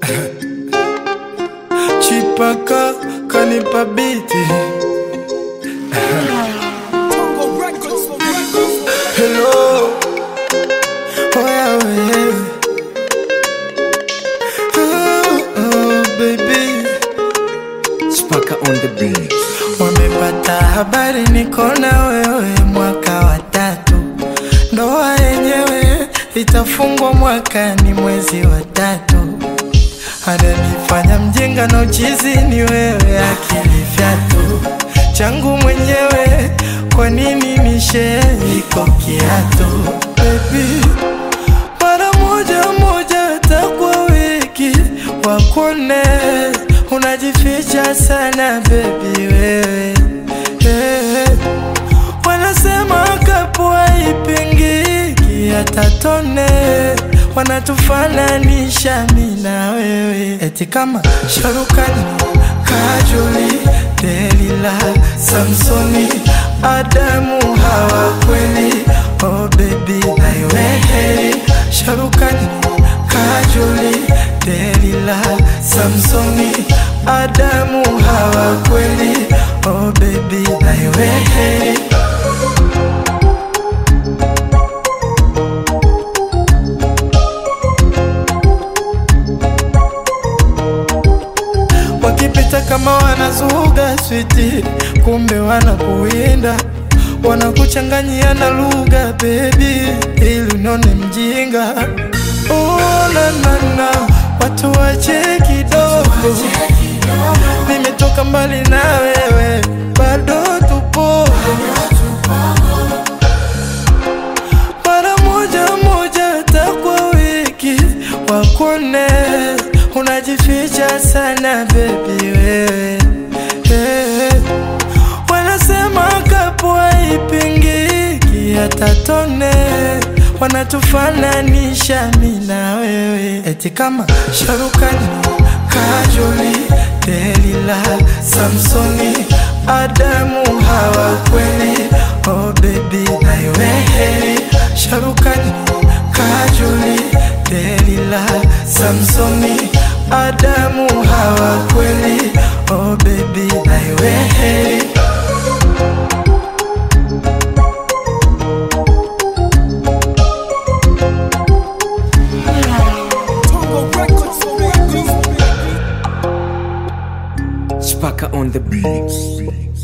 Chipaka kanipa biti Hello Oya wewe oh, oh, baby Spaka on the beat. Wamepata habari niko na wewe mwaka wa tatu, ndoa yenyewe itafungwa mwakani mwezi wa tatu. Ananifanya mjinga na uchizi ni wewe, akili fyatu changu mwenyewe, kwa nini nishe iko kiatu baby mara moja moja takwa wiki wakone unajificha sana bebi wewe Eh, wanasema kapua ipingiki hata tone wanatufananisha mi na wewe eti kama sharukani kajoli delila samsoni adamu hawa kweli oh baby naiweheri sharukani kajoli delila samsoni adamu hawa kweli oh baby naiweheri wakipita kama wanazuga switi, kumbe wanakuwinda, wanakuchanganyia na lugha bebi, ili unone mjinga. Oh, na, na, na, watu wache kidogo, nimetoka mbali na wewe, bado tupo mara moja moja takwa wiki wakone unajificha sana bebi wewe Eh, wanasema kapua ipingiki hata tone wanatufananisha mi na wewe eti kama sharukani kajoli delila samsoni adamu hawa kweli oh baby naiweheri sharukani kajoli delila samsoni adamu hawa kweli oh baby naiweheri Spaka on the beat.